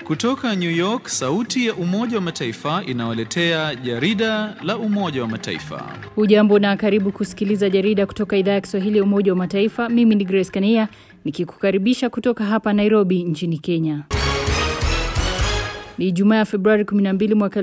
Kutoka New York, sauti ya Umoja wa Mataifa inawaletea jarida la Umoja wa Mataifa. Hujambo na karibu kusikiliza jarida kutoka idhaa ya Kiswahili ya Umoja wa Mataifa. Mimi ni Grace Kania nikikukaribisha kutoka hapa Nairobi nchini Kenya. Ni Ijumaa ya Februari 12 mwaka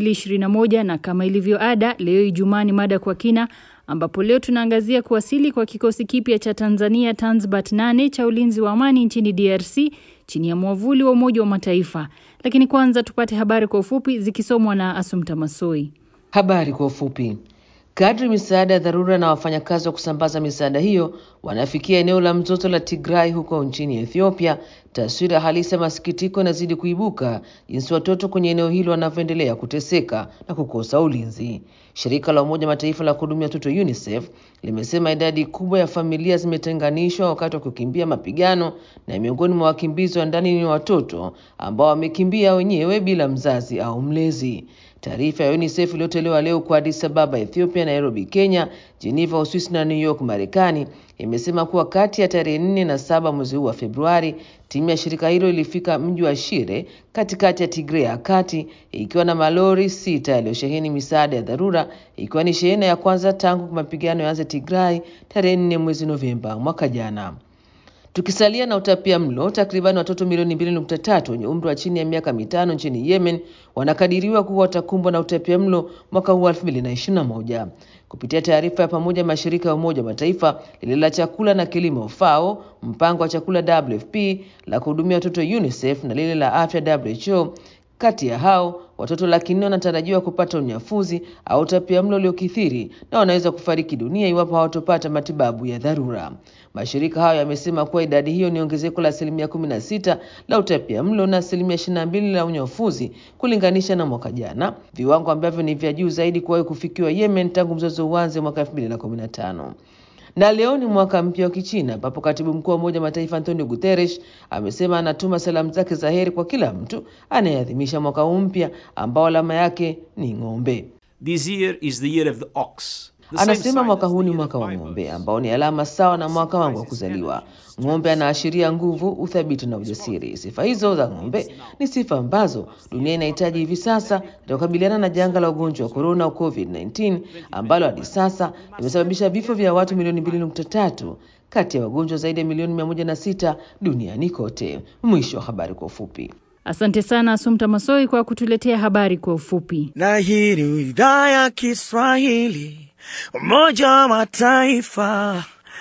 2021 na kama ilivyo ada, leo Ijumaa ni mada kwa kina ambapo leo tunaangazia kuwasili kwa kikosi kipya cha Tanzania Tanzbat 8 cha ulinzi wa amani nchini DRC chini ya mwavuli wa Umoja wa Mataifa. Lakini kwanza tupate habari kwa ufupi zikisomwa na Asumta Masoi. Habari kwa ufupi. Kadri misaada ya dharura na wafanyakazi wa kusambaza misaada hiyo wanafikia eneo la mzozo la Tigray huko nchini Ethiopia, taswira halisi ya masikitiko inazidi kuibuka jinsi watoto kwenye eneo hilo wanavyoendelea kuteseka na kukosa ulinzi. Shirika la Umoja Mataifa la kuhudumia watoto UNICEF limesema idadi kubwa ya familia zimetenganishwa wakati wa kukimbia mapigano, na miongoni mwa wakimbizi wa ndani ni watoto ambao wamekimbia wenyewe bila mzazi au mlezi. Taarifa ya UNICEF iliyotolewa leo kwa Addis Ababa Ethiopia, Nairobi Kenya, Geneva Uswisi na New York Marekani imesema kuwa kati ya tarehe nne na saba mwezi huu wa Februari timu ya shirika hilo ilifika mji wa Shire katikati ya Tigray ya kati ikiwa na malori sita yaliyosheheni misaada ya dharura ikiwa ni shehena ya kwanza tangu mapigano yaanze Tigray tarehe nne mwezi Novemba mwaka jana. Tukisalia na utapia mlo, takribani watoto milioni mbili nukta tatu wenye umri wa chini ya miaka mitano nchini Yemen wanakadiriwa kuwa watakumbwa na utapia mlo mwaka huu elfu mbili na ishirini na moja. Kupitia taarifa ya pamoja mashirika ya Umoja wa Mataifa, lile la chakula na kilimo FAO, mpango wa chakula WFP, la kuhudumia watoto UNICEF na lile la afya WHO kati ya hao watoto laki nne wanatarajiwa kupata unyafuzi au utapiamlo uliokithiri na wanaweza kufariki dunia iwapo hawatopata matibabu ya dharura. Mashirika hayo yamesema kuwa idadi hiyo ni ongezeko la asilimia kumi na sita la utapiamlo na asilimia ishirini na mbili la unyafuzi kulinganisha na mwaka jana, viwango ambavyo ni vya juu zaidi kuwahi kufikiwa Yemen tangu mzozo uanze mwaka elfu mbili na kumi na tano na leo ni mwaka mpya wa Kichina ambapo katibu mkuu wa Umoja wa Mataifa Antonio Guterres amesema anatuma salamu zake za heri kwa kila mtu anayeadhimisha mwaka huu mpya ambao alama yake ni ng'ombe. This year is the year of the ox. The same Anasema sign mwaka as huu the ni year mwaka of wa the ng'ombe vipers. ambao ni alama sawa na mwaka wangu wa kuzaliwa. Ng'ombe anaashiria nguvu, uthabiti na ujasiri. Sifa hizo za ng'ombe ni sifa ambazo dunia inahitaji hivi sasa katika kukabiliana na janga la ugonjwa wa korona COVID-19 ambalo hadi sasa limesababisha vifo vya watu milioni 2.3 kati ya wagonjwa zaidi ya milioni 106 duniani kote. Mwisho wa habari kwa ufupi. Asante sana Asumta Masoi kwa kutuletea habari kwa ufupi. na hii ni idhaa ya Kiswahili Umoja wa Mataifa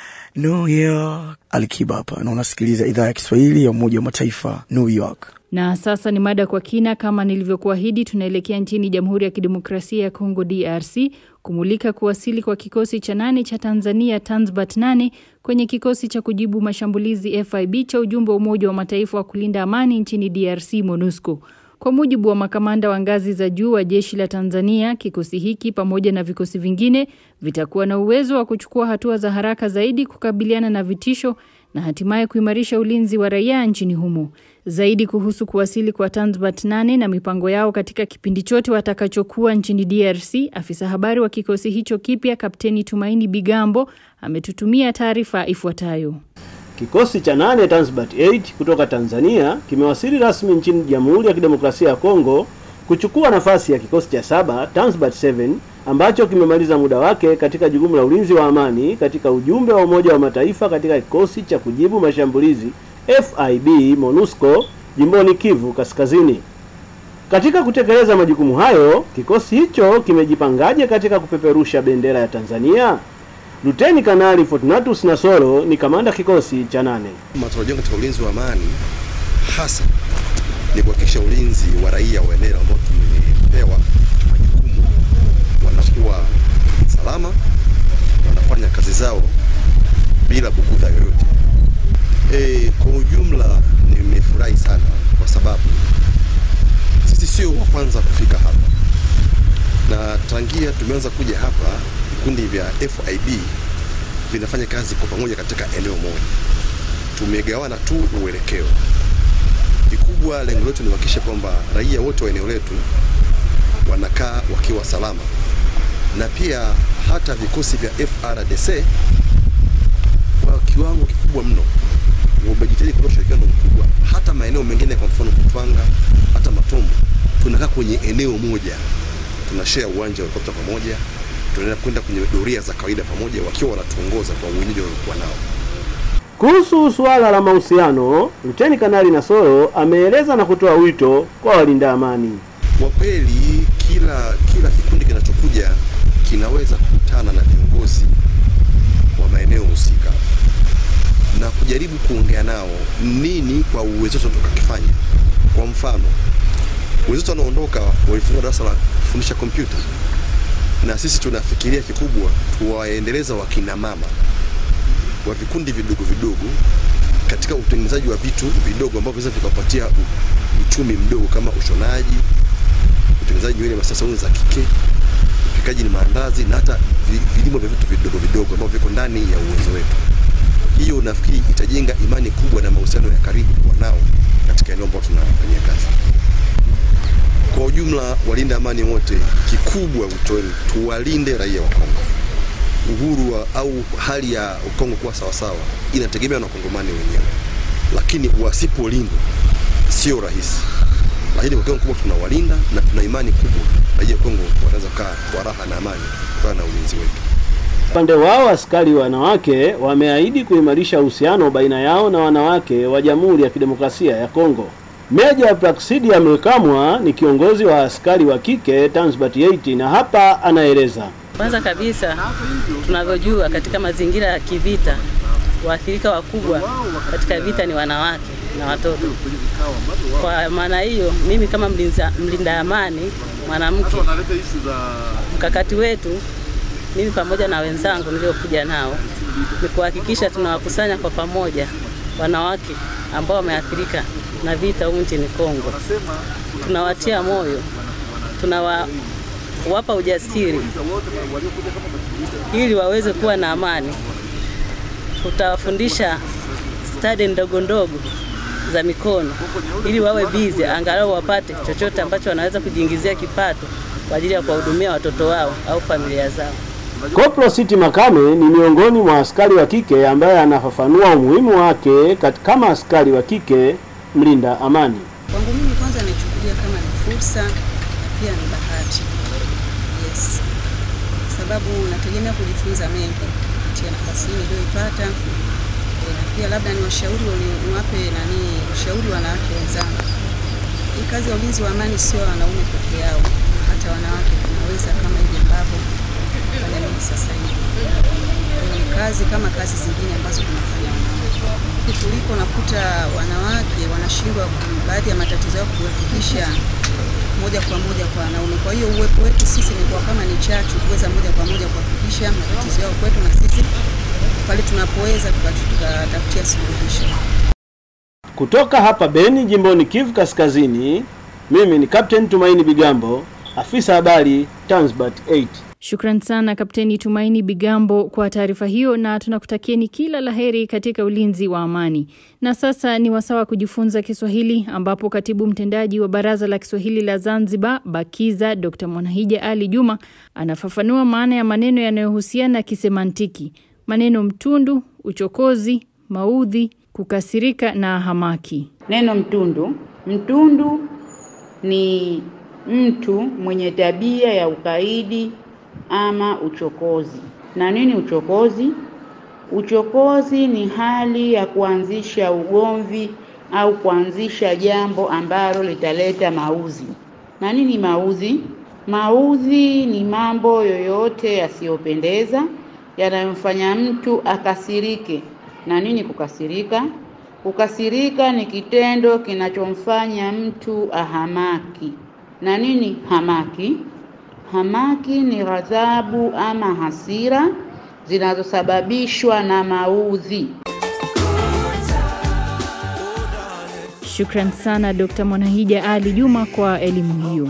New York. Alikiba hapa na unasikiliza idhaa ya Kiswahili ya Umoja wa Mataifa New York. Na sasa ni mada kwa kina. Kama nilivyokuahidi, tunaelekea nchini Jamhuri ya Kidemokrasia ya Kongo, DRC, kumulika kuwasili kwa kikosi cha nane cha Tanzania Tanzbat 8 kwenye kikosi cha kujibu mashambulizi FIB cha ujumbe wa Umoja wa Mataifa wa kulinda amani nchini DRC, MONUSCO. Kwa mujibu wa makamanda wa ngazi za juu wa jeshi la Tanzania, kikosi hiki pamoja na vikosi vingine vitakuwa na uwezo wa kuchukua hatua za haraka zaidi kukabiliana na vitisho na hatimaye kuimarisha ulinzi wa raia nchini humo. Zaidi kuhusu kuwasili kwa Tanzbat 8 na mipango yao katika kipindi chote watakachokuwa nchini DRC, afisa habari wa kikosi hicho kipya Kapteni Tumaini Bigambo ametutumia taarifa ifuatayo. Kikosi cha nane Tanzbat 8 kutoka Tanzania kimewasili rasmi nchini Jamhuri ya Kidemokrasia ya Kongo kuchukua nafasi ya kikosi cha saba Tanzbat 7 ambacho kimemaliza muda wake katika jukumu la ulinzi wa amani katika ujumbe wa Umoja wa Mataifa katika kikosi cha kujibu mashambulizi FIB MONUSCO jimboni Kivu Kaskazini. Katika kutekeleza majukumu hayo, kikosi hicho kimejipangaje katika kupeperusha bendera ya Tanzania? Luteni Kanali Fortunatus Nasoro ni kamanda kikosi cha nane. Matarajio katika ulinzi wa amani hasa ni kuhakikisha ulinzi wa raia wa eneo ambao tumepewa majukumu wanakuwa salama, wanafanya kazi zao bila bugudha yoyote. E, kwa ujumla nimefurahi sana kwa sababu sisi sio wa kwanza kufika hapa, na tangia tumeanza kuja hapa vikundi vya FIB vinafanya kazi kwa pamoja katika eneo moja. Tumegawana tu uelekeo. Kikubwa lengo letu ni kuhakikisha kwamba raia wote wa eneo letu wanakaa wakiwa salama, na pia hata vikosi vya FRDC kwa kiwango kikubwa mno wamejitahidi kutoa ushirikiano mkubwa hata maeneo maeneo mengine, kwa mfano Mtwanga, hata Matombo, tunakaa kwenye eneo moja, tunashare uwanja wa helikopta pamoja, tunaenda kwenda kwenye doria za kawaida pamoja, wakiwa wanatuongoza kwa uwenyeji waliokuwa nao. Kuhusu suala la mahusiano, Luteni Kanali Nasoro ameeleza na kutoa wito kwa walinda amani. Kwa kweli kila kila kikundi kinachokuja kinaweza kukutana na viongozi wa maeneo husika na kujaribu kuongea nao nini kwa uwezo wetu tukakifanya. Kwa mfano, wenzetu wanaondoka walifungua darasa la kufundisha kompyuta, na sisi tunafikiria kikubwa tuwaendeleza wakina mama wa vikundi vidogo vidogo katika utengenezaji wa vitu vidogo ambavyo vinaweza vikapatia uchumi mdogo kama ushonaji, utengenezaji nywele masaa saluni za kike, upikaji ni maandazi na hata vi- vilimo vya vitu vidogo vidogo ambavyo viko ndani ya uwezo wetu. Hiyo nafikiri itajenga imani kubwa na mahusiano ya karibu kuwa nao katika eneo ambalo tunafanyia kazi. Kwa ujumla, walinda amani wote, kikubwa wito wenu, tuwalinde raia wa Kongo. Uhuru wa, au hali ya Kongo kuwa sawasawa inategemea na wakongomani wenyewe, lakini wasipolindwa sio rahisi. Lakini kwa kiwango kubwa tunawalinda na tuna imani kubwa raia wa Kongo wanaweza kaa kwa raha na amani kutokana na ulinzi wetu. Upande wao askari wanawake wameahidi kuimarisha uhusiano baina yao na wanawake wa Jamhuri ya Kidemokrasia ya Kongo. Meja Praxidia Mkamwa ni kiongozi wa askari wa kike Tanzbat 8 na hapa anaeleza. Kwanza kabisa tunavyojua katika mazingira ya kivita, waathirika wakubwa katika vita ni wanawake na watoto. Kwa maana hiyo, mimi kama mlinza, mlinda amani mwanamke, mkakati wetu mimi pamoja na wenzangu niliokuja nao ni kuhakikisha tunawakusanya kwa pamoja wanawake ambao wameathirika na vita humu nchini Kongo. Tunawatia moyo, tunawapa ujasiri ili waweze kuwa na amani. Tutawafundisha stadi ndogo ndogo za mikono ili wawe bizi, angalau wapate chochote ambacho wanaweza kujiingizia kipato kwa ajili ya kuwahudumia watoto wao au familia zao. Koplo City Makame ni miongoni mwa askari wa kike ambaye anafafanua umuhimu wake kat- kama askari wa kike mlinda amani. Kwangu mimi kwanza naichukulia kama ni fursa na pia ni bahati. Yes. Sababu nategemea kujifunza mengi kupitia nafasi hii niliyoipata. E, na pia labda ni washauri ni- niwape nani ushauri wanawake wenzangu. Hii kazi ya ulinzi wa amani sio ya wanaume peke yao, hata wanawake tunaweza kama hivi ambavyo fanya mimi sasa hivi. Kwa hiyo Ni kazi kama kazi zingine ambazo tunafanya wanawake. Kuliko nakuta wanawake wanashindwa ku- baadhi ya matatizo yao kuyafikisha moja kwa moja kwa wanaume. Kwa hiyo uwepo wetu sisi ni kwa kama ni chachu kuweza moja kwa moja kuwafikisha matatizo yao kwetu, na sisi pale tunapoweza tuka- tukatafutia suluhisho. Kutoka hapa Beni, jimboni Kivu Kaskazini, mimi ni Captain Tumaini Bigambo, afisa habari Tanzbat 8. Shukran sana Kapteni Tumaini Bigambo kwa taarifa hiyo na tunakutakieni kila laheri katika ulinzi wa amani. Na sasa ni wasawa kujifunza Kiswahili ambapo katibu mtendaji wa Baraza la Kiswahili la Zanzibar Bakiza Dr. Mwanahija Ali Juma anafafanua maana ya maneno yanayohusiana kisemantiki. Maneno mtundu, uchokozi, maudhi, kukasirika na hamaki. Neno mtundu. Mtundu ni mtu mwenye tabia ya ukaidi ama uchokozi. Na nini uchokozi? Uchokozi ni hali ya kuanzisha ugomvi au kuanzisha jambo ambalo litaleta mauzi. Na nini mauzi? Mauzi ni mambo yoyote yasiyopendeza yanayomfanya mtu akasirike. Na nini kukasirika? Kukasirika ni kitendo kinachomfanya mtu ahamaki. Na nini hamaki? Hamaki ni ghadhabu ama hasira zinazosababishwa na maudhi. Shukran sana Dr. Mwanahija Ali Juma kwa elimu hiyo.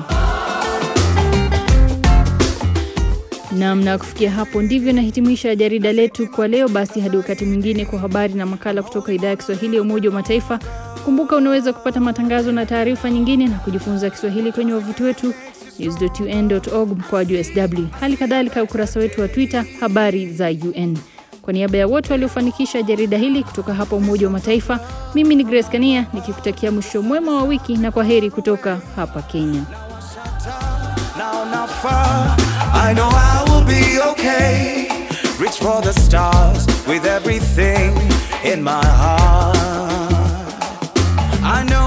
Naam, na kufikia hapo ndivyo nahitimisha jarida letu kwa leo. Basi hadi wakati mwingine kwa habari na makala kutoka idhaa ya Kiswahili ya Umoja wa Mataifa. Kumbuka unaweza kupata matangazo na taarifa nyingine na kujifunza Kiswahili kwenye wavuti wetu news.un.org mkoaju sw, hali kadhalika ukurasa wetu wa Twitter habari za UN. Kwa niaba ya wote waliofanikisha jarida hili kutoka hapa Umoja wa Mataifa, mimi ni Grace Kania nikikutakia mwisho mwema wa wiki na kwa heri kutoka hapa Kenya. Now not far, I know I will be okay. Reach for the stars with everything in my heart. I know